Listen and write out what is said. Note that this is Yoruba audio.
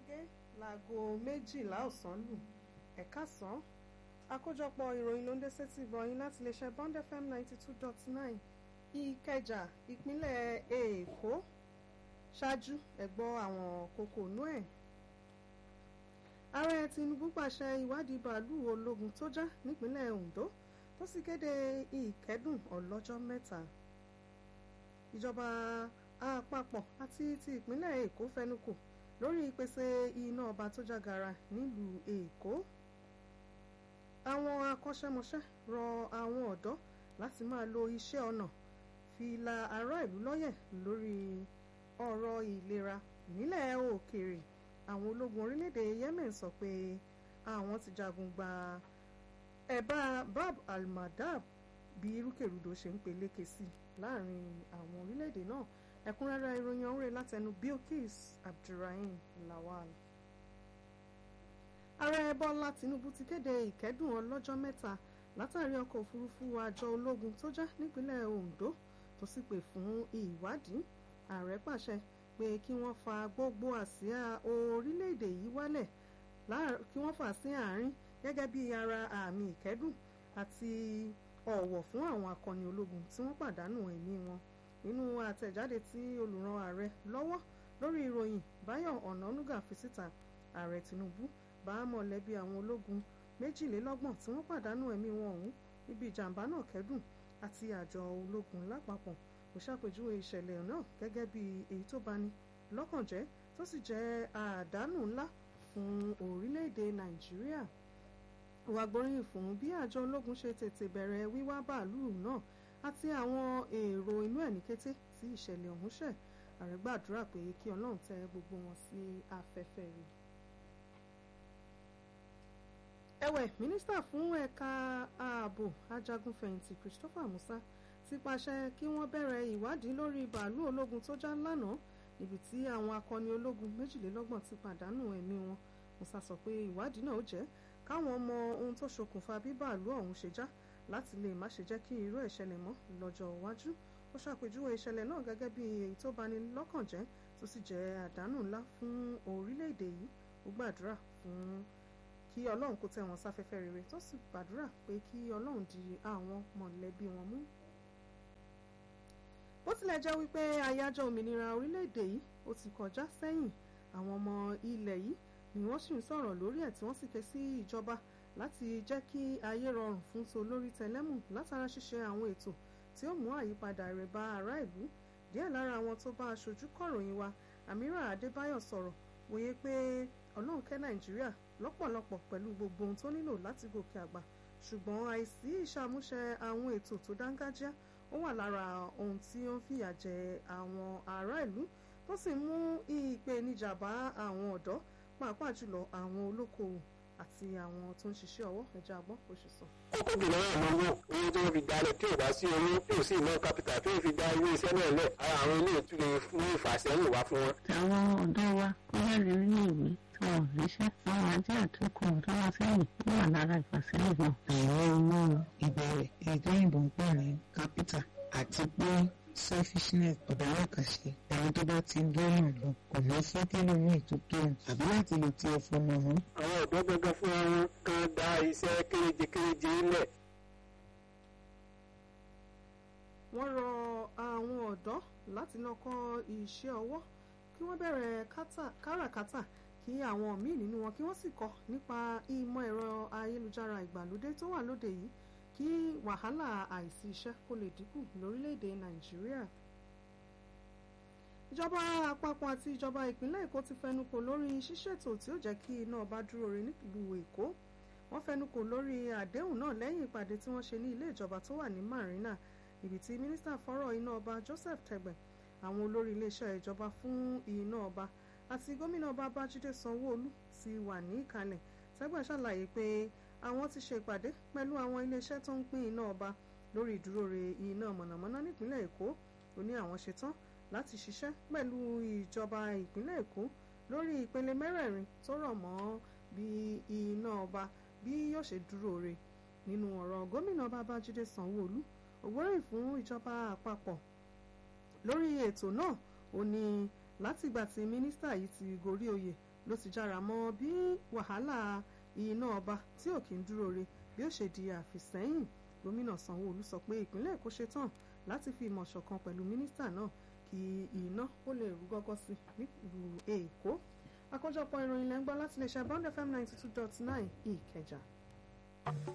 gẹ́gẹ́ láago méjìlá ọ̀sán lù ẹ̀ka sàn àkójọpọ̀ ìròyìn ló ń dé sétí ìbọ̀yìn láti iléeṣẹ́ Bond FM ninety two dot nine Ìkẹjà ìpínlẹ̀ Èkó ṣáájú ẹ̀gbọ́ àwọn kókó inú ẹ̀. ààrẹ Tinubu pàṣẹ ìwádìí bàálù ológun tó já nípínlẹ̀ Ondo tó sì kéde ìkẹ́dùn ọlọ́jọ́ mẹ́ta. ìjọba àpapọ̀ àti ti ìpínlẹ̀ Èkó fẹnukò lórí ìpèsè iná ọba tó jágara nílùú Èkó. àwọn akọ́ṣẹ́mọṣẹ́ rọ àwọn ọ̀dọ́ láti máa lo iṣẹ́ ọnà fi la ará ìlú lọ́yẹ̀ lórí ọ̀rọ̀ ìlera nílẹ̀ òkèèrè àwọn ológun orílẹ̀-èdè Yemen sọ pé àwọn ti jagun gba ẹ̀bá Bab al-Mandab bí rúkèrúdò ṣe ń peléke sí láàrin àwọn orílẹ̀-èdè náà ẹ̀kúnrẹ́rẹ́ ìròyìn ọ̀hún rẹ̀ látẹnu Bilkis Abdulrahim Lawal. ààrẹ Bọ́lá Tinubu ti kéde ìkẹ́dùn ọlọ́jọ́ mẹ́ta látàrí ọkọ̀ òfurufú àjọ ológun tó já nípínlẹ̀ Ondo tó sì pè fún ìwádìí ààrẹ pàṣẹ pé kí wọ́n fa gbogbo àsíá orílẹ̀-èdè yìí wálẹ̀ kí wọ́n fà sí àárín gẹ́gẹ́ bí ara àmì ìkẹ́dùn àti ọ̀wọ̀ fún àwọn akọni ológun tí wọ́n pàdánù ẹ̀mí wọn nínú àtẹ̀jáde tí olùràn ààrẹ lọ́wọ́ lórí ìròyìn Báyọ̀ Ọ̀nànúgà fi síta ààrẹ Tinubu bá mọ̀lẹ́bí àwọn ológun méjìlélọ́gbọ̀n tí wọ́n pàdánù ẹ̀mí wọn ọ̀hún níbi ìjàmbá náà kẹ́dùn àti àjọ ológun lápapọ̀ kò ṣàpèjúwe ìṣẹ̀lẹ̀ náà gẹ́gẹ́ bí èyí tó bani lọ́kàn jẹ́ tó sì jẹ́ àdánù ńlá fún orílẹ̀-èdè Nàìjíríà wà gbóríyìn fún bí àjọ ológun ṣe tètè bẹ̀rẹ̀ wíwá bàálù náà àti àwọn èrò inú ẹ̀ ní kété tí ìṣẹ̀lẹ̀ ọ̀hún ṣẹ̀ ààrẹ gbàdúrà pé kí Ọlọ́run tẹ gbogbo wọn sí afẹ́fẹ́ rẹ̀. ẹ̀wẹ̀ mínísítà fún ẹ̀ka ààbò ajagunfẹ̀yìntì Christopher Musa ti pàṣẹ kí wọ́n bẹ̀rẹ̀ ìwádìí lórí bàálù ológun tó já lánàá níbi tí àwọn akọni ológun méjìlélọ́gbọ̀n ti pàdánù ẹ̀mí wọn Musa sọ pé ìwádìí náà jẹ́ káwọn mọ ohun tó ṣokùnfà bí bàálù ọ̀hún ṣe já láti lè má ṣe jẹ́ kí irú ẹ̀ ṣẹlẹ̀ mọ́ lọ́jọ́ iwájú ó ṣàpèjúwe ìṣẹ̀lẹ̀ náà gẹ́gẹ́ bí èyí tó bani lọ́kàn jẹ́ tó sì jẹ́ àdánù ńlá fún orílẹ̀-èdè yìí ó gbàdúrà fún kí ọlọ́run kó tẹ́ wọn sáfẹ́fẹ́ rere tó sì gbàdúrà pé kí ọlọ́run di àwọn mọ̀lẹ́bí wọn mú bó tilẹ̀ jẹ́ wípé àyájọ́ òmìnira orílẹ̀-èdè yìí ó ti kọjá sẹ́yìn àwọn ọmọ ilẹ̀ yìí ni wọ́n sì ń sọ̀rọ̀ lórí ẹ̀ tí wọ́n sì ké sí ìjọba láti jẹ́ kí ayé rọrùn fún tolórí tẹlẹ́mù látara ṣíṣe àwọn ètò tí ó mú àyípadà rẹ̀ bá ará ìlú díẹ̀ lára àwọn tó bá aṣojú kọ̀ròyìn wa Amira Adébáyọ̀ sọ̀rọ̀ wòye pé ọlọ́run kẹ́ Nàìjíríà lọ́pọ̀lọpọ̀ pẹ̀lú gbogbo ohun tó nílò láti gòkè àgbà ṣùgbọ́n àìsí ìṣàmúṣe àwọn ètò tó dángájá ó wà lára ohun tí ó ń fìyà jẹ àwọn ará ìlú tó sì mú ìpèníjà bá àwọn ọ̀dọ́ pàápàá jùlọ àwọn olókoòwò àti àwọn tó ń ṣiṣẹ́ ọwọ́ ẹja àgbọ̀n kò ṣe sọ. kókó jùlọ náà ló mú owó tí wọ́n fi gbalẹ̀ tí ò bá sí owó tí ò sí iná kápítà tí wọ́n fi gba ilé iṣẹ́ náà lẹ̀ ara àwọn ilé ìtúlẹ̀ fún ìfàsẹ́yìn wá fún wọn. àwọn ọ̀dọ́ wa ó jáde nínú ìwé tí wọn ò ríṣẹ́ àwọn ajé àtúnkù ọ̀dọ́ wa sẹ́yìn ó wà lára ìfàsẹ́yìn náà. àwọn ọmọ ìbẹ̀rẹ̀ èyí tó yìnbọn ń pè ní kápítà àti pé selfishness ọ̀dà àkàṣe ẹni tó bá ti lọ́nà lọ kò ní fẹ́ tẹ́lẹ̀ ní ìtútù àbí láti lè ti ẹ̀fọ́ mọ̀ wọ́n. àwọn ọ̀dọ́ gangan fún wọn kan dá iṣẹ́ kéréje kéréje lẹ̀. wọ́n rọ àwọn ọ̀dọ́ láti lọ kọ́ iṣẹ́ ọwọ́ kí wọ́n bẹ̀rẹ̀ káràkátà kí àwọn míì nínú wọn kí wọ́n sì kọ́ nípa ìmọ̀ ẹ̀rọ ayélujára ìgbàlódé tó wà lóde yìí kí wàhálà àìsí iṣẹ́ kó lè dínkù lórílẹ̀‐èdè nàìjíríà. ìjọba àpapọ̀ àti ìjọba ìpínlẹ̀ èkó ti fẹnukò lórí ṣíṣètò tí ó jẹ́ kí iná ọba dúró re nílùú èkó wọ́n fẹnukò lórí àdéhùn náà lẹ́yìn ìpàdé tí wọ́n ṣe ní ilé ìjọba tó wà ní marina ibi tí mínísítà fọ́rọ̀ iná ọba joseph tẹgbẹ̀ àwọn olórí iléeṣẹ́ ìjọba fún iná ọba àti gómìnà ọba bájídé sanwó-olú ti wà ní ìkàlẹ̀ tẹgbẹ̀ ṣàlàyé pé àwọn ti ṣe ìpàdé pẹ̀lú àwọn iléeṣẹ́ tó ń pín iná ọba lórí ìdúróore iná mọ̀nàmọ́ná nípínlẹ̀ èkó ó ní àwọn ṣetán láti ṣiṣẹ́ pẹ̀lú ìjọba ìpínlẹ̀ èkó lórí ìpele mẹ́rẹ̀ẹ̀rin tó rọ̀ mọ́ bí iná ọba bí yóò ṣe dúróore nínú ọ̀rọ̀ gómìnà babájídé sanwó-olú ògbóríyìn fún ìjọba àpapọ̀ lórí ètò náà ó ní látìgbà tí mínísítà yìí ti gorí oyè ló ti jára mọ́ bí wàhálà iná ọba tí ò kí ń dúró re bí ó ṣe di àfìsẹ́yìn gómìnà sanwó-olu sọ pé ìpínlẹ̀ èkó ṣetán láti fi ìmọ̀ ṣọ̀kan pẹ̀lú mínísítà náà kí iná ó lè rú gọ́gọ́ sí nílùú èkó àkójọpọ̀ ìròyìn lẹ́ńgbọ́ láti lè ṣe bond fm ninety two dot nine ìkẹjà.